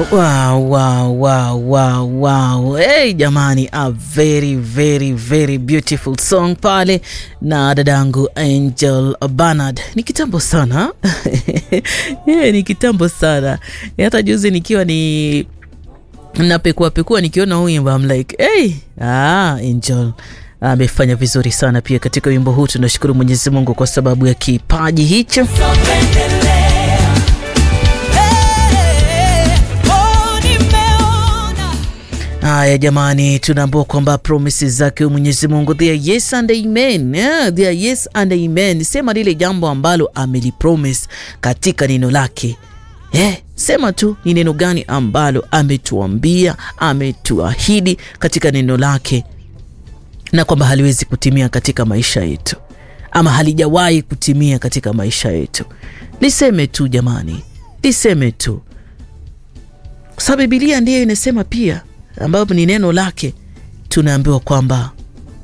Wow, wow, wow, wow, wow. Hey, jamani, a very very very beautiful song pale na dadangu Angel Bernard. Ni kitambo sana yeah, ni kitambo sana hata juzi nikiwa ni napekua pekua nikiona huu wimbo I'm like hey, ah, Angel amefanya vizuri sana pia katika wimbo huu. Tunashukuru Mwenyezi Mungu kwa sababu ya kipaji hicho. Haya jamani, tunaambua kwamba promises zake Mwenyezi Mungu they are yes and amen. Yeah, they are yes and amen. Sema lile jambo ambalo amelipromise katika neno lake. Yeah, sema tu ni neno gani ambalo ametuambia, ametuahidi katika neno lake, na kwamba haliwezi kutimia katika maisha yetu, ama halijawahi kutimia katika maisha yetu. Liseme tu jamani, liseme tu, kwa sababu Biblia ndiyo inasema pia ambapo ni neno lake, tunaambiwa kwamba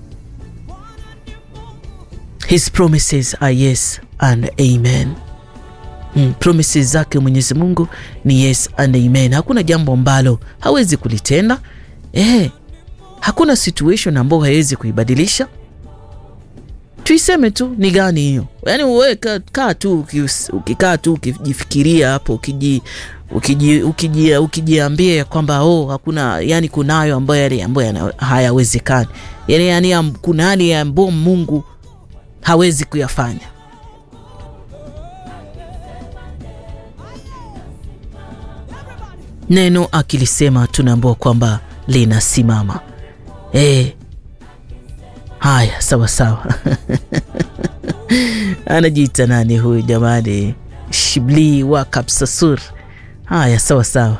his promises are yes and amen. Mm, promises zake Mwenyezi Mungu ni yes and amen. Hakuna jambo ambalo hawezi kulitenda eh, hakuna situation ambayo hawezi kuibadilisha. Tuiseme tu ni gani hiyo? Yaani wewe kaa tu ukikaa tu ukijifikiria hapo ukiji ukiji ukiji ukijiambia kwamba oh, hakuna yani, kunayo ambayo yale ambayo hayawezekani yani, yani kuna yale ambayo Mungu hawezi kuyafanya. Neno akilisema tunaambiwa kwamba linasimama. Eh, haya sawa sawa. anajiita nani huyu jamani? Shibli wa Kapsasur. Haya, sawa sawa.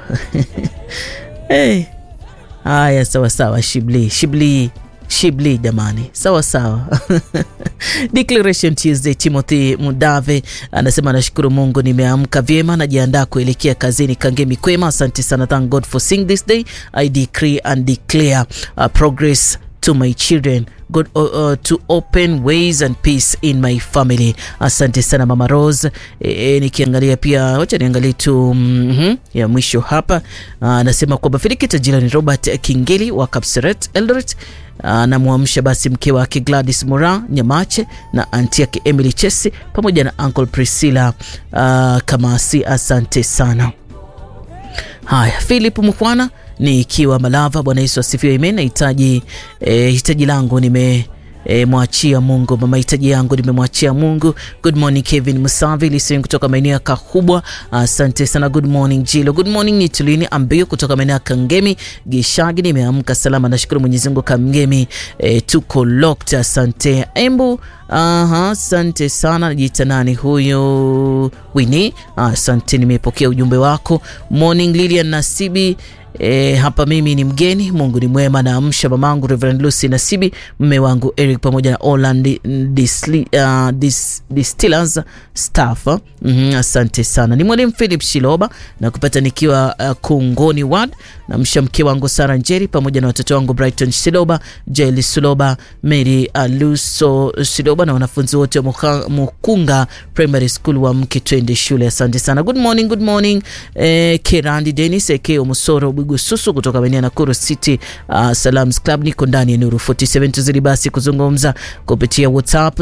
Hey. Haya, sawa sawa. Shibli Shibli Shibli jamani, sawa sawa. Declaration Tuesday. Timothy Mudave anasema nashukuru Mungu nimeamka vyema, najiandaa kuelekea kazini. Kangemi kwema, asante sana. Thank God for seeing this day. I decree and declare uh, progress to my children God, uh, uh, to open ways and peace in my family. Asante sana Mama Rose. E, e, nikiangalia pia, wacha niangalie tu mm -hmm, ya mwisho hapa anasema uh, kwamba Filikita jirani Robert Kingeli wa Kapseret Eldoret anamwamsha uh, basi mke wake Gladys Mora Nyamache na anti yake Emily Chesi pamoja na Uncle Priscilla uh, Kamasi. Asante sana. Haya, Philip Mkwana ni ikiwa Malava. Bwana Yesu asifiwe, amen. Nahitaji eh, hitaji langu nime E, mwachia Mungu. Mama, hitaji yangu nimemwachia Mungu. Good morning Kevin Musavi Lising kutoka maeneo ya Kahubwa, asante uh, sana. Good morning Jilo. Good morning Nitulini Ambio kutoka maeneo ya Kangemi Gishagi, nimeamka salama, nashukuru Mwenyezi Mungu. Kangemi e, tuko locked, asante Embu. Aha, asante sana. Najiita nani huyo? Wini, asante, nimepokea ujumbe wako. Morning Lilian Nasibi E, hapa mimi ni mgeni. Mungu ni mwema. Naamsha mamangu Reverend Lucy Nasibi, mme wangu Eric pamoja na Orland Disli, uh, dis, Distillers staff. mm -hmm, asante sana. Ni mwalimu Philip Shiloba na kupata nikiwa uh, Kungoni ward. Namsha mke wangu Sara Njeri pamoja na watoto wangu Brighton Shiloba, Jeli Shiloba, Mary Aluso Shiloba na wanafunzi wote wa Mukunga Primary School wa mke twende shule. Asante sana. Good morning, good morning. Eh, Kerandi Dennis Ekeo Musoro Susu kutoka maeneo ya Nakuru City uh, Salams Club. Niko ndani ya Nuru 47 tuzidi basi kuzungumza kupitia WhatsApp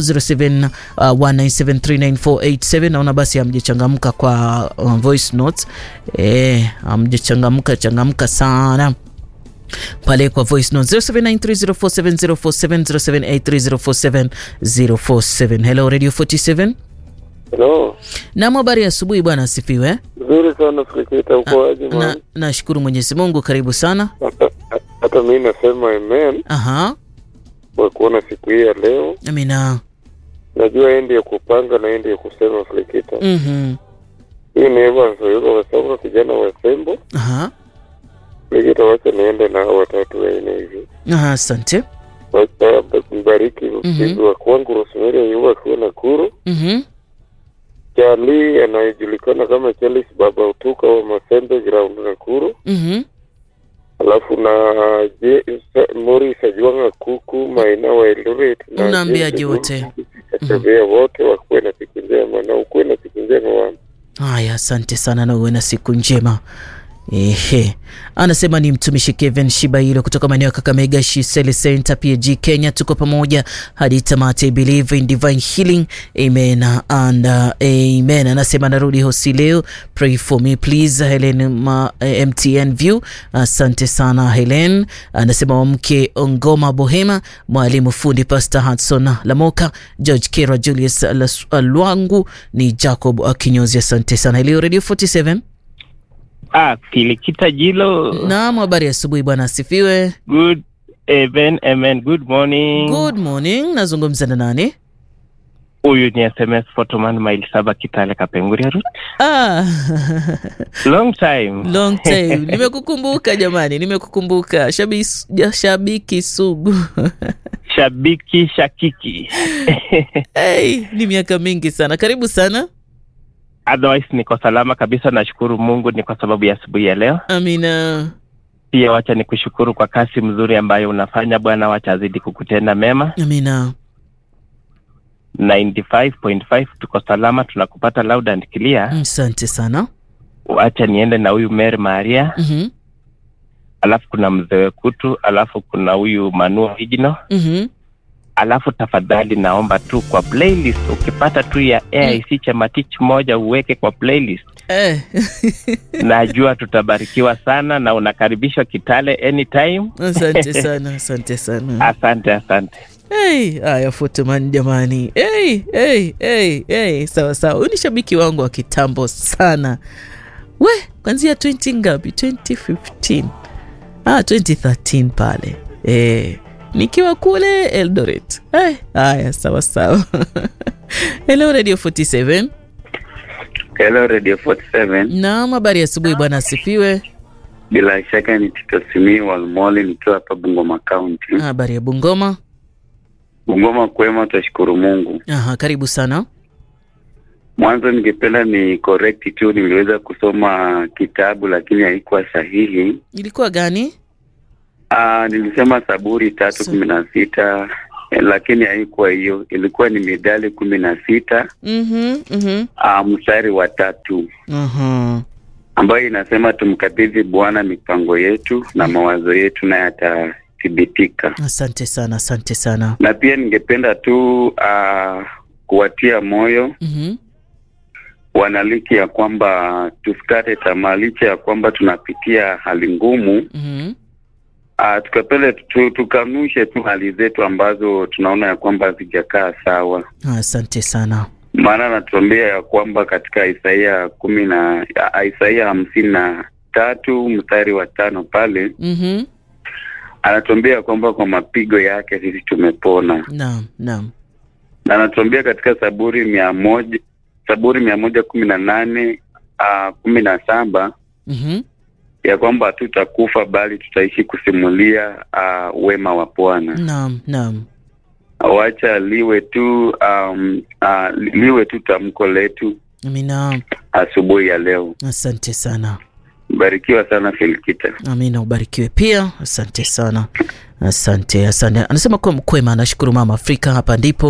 0719739487. Naona basi hamjachangamka kwa uh, voice notes eh, hamjachangamka changamka sana pale kwa voice note 0793047047 0783047047. Hello Radio 47. Hello. Naam, habari ya asubuhi bwana, asifiwe. Nzuri sana Fikita, uko aje Na nashukuru Mwenyezi Mungu, karibu sana. Hata mimi nasema amen Aha. kwa kuona siku hii ya leo. Amina. Najua endi ya kupanga na endi ya kusema Fikita. Mhm. Hii ni Evans Oyuga Wasauka, kijana wa Sembo. Aha. Fikita, wacha niende na hao watatu waine hivi. Aha, asante. Wacha mbariki mpizi wa kwangu Rosemary Oyuga akiwa Nakuru. Mhm. Charlie anayejulikana kama Charles Baba Utuka wa Masembe Ground Nakuru. Mhm. Alafu na je, Sa- Morris Ajwanga Kuku Maina wa Eldoret na Unaambiaje James wote? Katembea wote wakuwe na siku njema na ukuwe na siku njema wangu. Haya, asante sana na uwe na siku njema. Ehe, anasema ni mtumishi Kevin Shibailo kutoka maeneo ya Kakamega Shisele Center PAG Kenya. Tuko pamoja hadi tamati. I believe in divine healing amen and uh, amen. Anasema narudi hosi leo, pray for me please. Helen ma, eh, MTN View, asante sana Helen. Anasema wamke Ongoma Bohema, mwalimu fundi Pastor Hudson Lamoka, George Kera, Julius Las- Lwangu ni Jacob Akinyozi, asante sana. Leo Radio 47 Ah, Kilikita Jilo. Naam, habari ya asubuhi bwana, asifiwe. Good even, amen. Good morning. Good morning, nazungumza na nani? Huyu ni SMS Photoman Mile Saba Kitale Kapenguria Road. Ah, Long time. long time. Nimekukumbuka jamani, nimekukumbuka shabiki, shabiki sugu Shabiki shakiki. hey, ni miaka mingi sana. Karibu sana. Otherwise niko salama kabisa, nashukuru Mungu ni kwa sababu ya asubuhi ya leo. Amina. Pia wacha nikushukuru kwa kazi mzuri ambayo unafanya Bwana, wacha azidi kukutenda mema. Amina. 95.5 tuko salama, tunakupata loud and clear. Asante sana. Wacha niende na huyu Mary Maria, Mhm. alafu kuna mzee Wekutu, alafu kuna huyu Manu Original Mhm. alafu tafadhali naomba tu kwa playlist ukipata tu ya AIC Chamatich moja uweke kwa playlist. Eh. Najua tutabarikiwa sana na unakaribishwa Kitale anytime. Asante sana, asante sana. Asante, asante. Hey, haya Fotoman jamani. Hey, hey, hey, hey. Sawa sawa. Huyu ni shabiki wangu wa kitambo sana. We, kwanzia 20 ngapi? 2015. Ah, 2013 pale. Eh, nikiwa kule Eldoret. Eh, haya sawa sawa. Hello Radio 47. Hello Radio 47. Naam, habari ya asubuhi bwana asifiwe. Bila shaka ni Tito Simi Walmoli nikiwa hapa Bungoma County. Habari ya Bungoma. Bungoma kwema, tashukuru Mungu. Aha, karibu sana. Mwanzo ningependa ni correct tu, niliweza kusoma kitabu lakini haikuwa sahihi. Ilikuwa gani? Aa, nilisema Saburi tatu Sa- kumi na sita eh, lakini haikuwa hiyo, ilikuwa ni Mithali kumi na sita Mhm, mhm. aa, mstari wa tatu Aha. ambayo inasema tumkabidhi Bwana mipango yetu na mawazo yetu, naye atathibitika. Asante sana, asante sana. na pia ningependa tu uh, kuwatia moyo Mhm. wanaliki ya kwamba tusikate tamaa licha ya kwamba tunapitia hali ngumu. Mhm. Uh, tukapele tu, tukanushe tu hali zetu ambazo tunaona ya kwamba hazijakaa sawa, Asante sana. maana anatuambia ya kwamba katika Isaia kumi na ah, Isaia hamsini na tatu mstari wa tano pale Mhm. anatuambia ya kwamba kwa mapigo yake sisi tumepona. Naam, naam. na anatuambia katika Saburi mia moja Saburi mia moja kumi na nane uh, kumi na saba Mhm. ya kwamba hatutakufa bali tutaishi kusimulia uh, wema wa Bwana. Naam, naam. Wacha liwe tu um, uh, liwe tu tamko letu Amina. asubuhi ya leo. Asante sana. Barikiwa sana Filikita. Amina, ubarikiwe pia. Asante sana. Asante, asante. Anasema kuwa mkwema, anashukuru mama Afrika. Hapa ndipo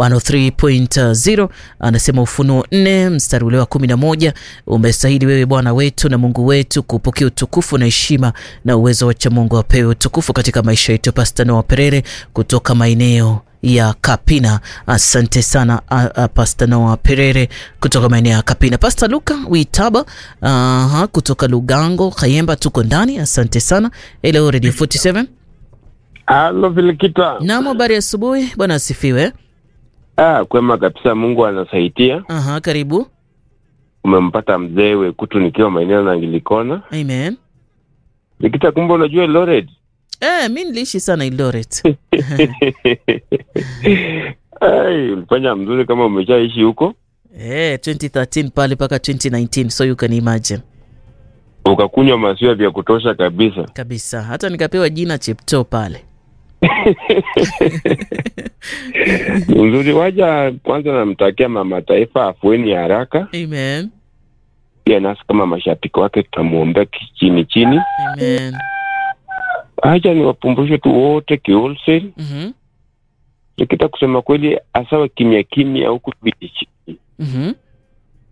103.0 anasema Ufunuo 4 mstari ule wa 11, umestahili wewe Bwana wetu na Mungu wetu kupokea utukufu na heshima na uwezo wacha Mungu apewe utukufu katika maisha yetu. Pasta Noah Perere kutoka maeneo ya Kapina. Asante sana a, a, Pasta Noah Perere kutoka maeneo ya Kapina. Pasta Luka Witaba aha, kutoka Lugango Kayemba, tuko ndani. Asante sana. Hello Radio 47. Halo Filikita. Naam, habari ya asubuhi bwana, asifiwe. Ah, kwema kabisa, Mungu anasaidia. Aha, karibu. Umempata mzee Wekutu nikiwa maeneo na Ngilikona. Amen. Likita, kumbe unajua Lored? Eh, mi niliishi sana Eldoret. Ai, ulifanya mzuri kama umeshaishi huko, Eh, 2013 pale mpaka 2019 so you can imagine. ukakunywa maziwa vya kutosha kabisa. Kabisa. Hata nikapewa jina Chepto pale. Nzuri, waja kwanza namtakia mama taifa afueni ya haraka. Amen. Pia nasi kama mashabiki wake tutamwombea chini chini. Amen. Acha niwapumbushe tu wote kiolsel Mhm. Nikita kusema kweli, asawa kimya kimya huku vijijini. Mhm.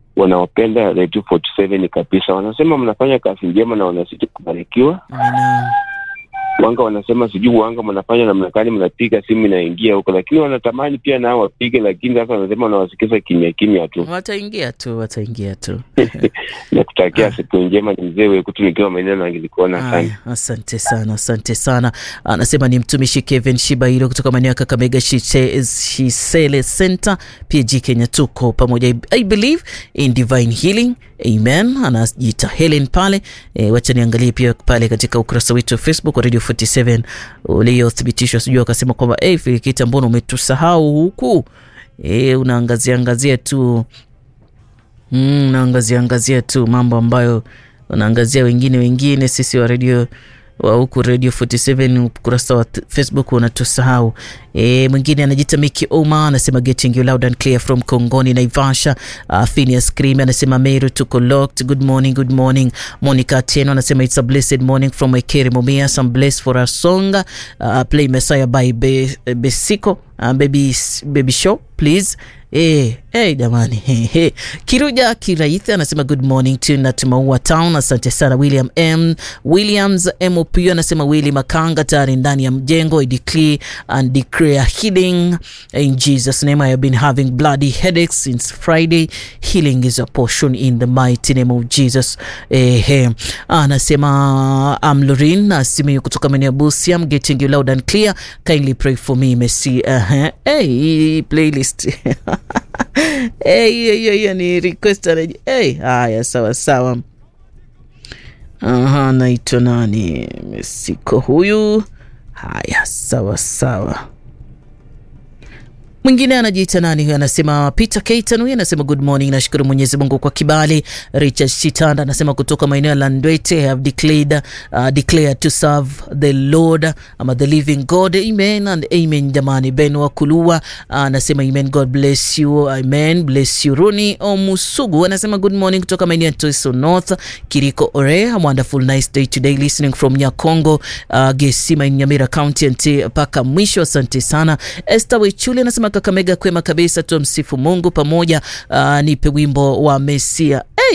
wanaopenda Radio 47 kabisa. Wanasema mnafanya kazi njema na wanazidi kubarikiwa. Amina. Wanga wanasema sijui wanga mnafanya namna gani, mnapiga simu inaingia huko, lakini wanatamani pia nao wapige, lakini sasa wanasema wanawasikiza kimya kimya tu. Wataingia tu, wataingia tu. na kutakia siku njema ni mzee Wekutu nikiwa maeneo na nilikuona sana. Haya, asante sana, asante sana. Anasema ni mtumishi Kevin Shibairo kutoka maeneo ya Kakamega Shise- Shisele Center, PG Kenya. Tuko pamoja, I believe in divine healing. Amen. Anajiita Helen pale. E, wacha niangalie pia pale katika ukurasa wetu wa Facebook wa Radio 47 uliothibitishwa, sijui akasema kwamba hey, Filikita, mbona umetusahau huku? E, unaangazia angazia tu Mm, unaangazia angazia tu mambo ambayo unaangazia wengine wengine, sisi wa radio wa huku Radio 47 ukurasa wa t- Facebook unatusahau. E, mwingine anajiita Miki Oma anasema getting you loud and clear from Kongoni Naivasha. Uh, Phineas Cream anasema Meru tuko locked. Good morning, good morning. Monica Atieno anasema it's a blessed morning from Ekeri Mumia. Some blessed for our song. Uh, play Messiah by Be, Besiko. Uh, baby, baby show please. Eh, hey, jamani hey, hey. Kiruja Kiraithi anasema good morning to Natumaua Town. Asante sana William M Williams MOP anasema Willy Makanga tayari ndani ya mjengo. I declare and declare healing in Jesus name. I have been having bloody headaches since Friday. Healing is a portion in the mighty name of Jesus. Eh, hey. Anasema I'm Lorin Nasimiyu kutoka maeneo ya Busia. I'm getting you loud and clear. Kindly pray for me Messi. Uh -huh. Hey, playlist Eh, hiyo hiyo hiyo ni request anaji- eh, haya sawa sawa. Aha, naitwa nani? Mesiko huyu. Haya, sawa sawa. Mwingine anajiita nani huyu? Anasema Peter Keitan huyu anasema good morning, nashukuru Mwenyezi Mungu kwa kibali. Richard Shitanda anasema kutoka maeneo ya Landwete, have declared, uh, declared to serve the Lord ama the living God. Amen and amen. Jamani, Ben wa Kulua anasema amen, God bless you. Amen, bless you. Runi Omusugu anasema good morning kutoka maeneo ya Toiso North, Kiriko Ore. A wonderful nice day today listening from Nyakongo, uh, Gesima in Nyamira County and mpaka mwisho. Asante sana. Esther Wechuli anasema Kakamega kwema kabisa, tumsifu Mungu pamoja. Uh, nipe wimbo wa Mesia. Hey,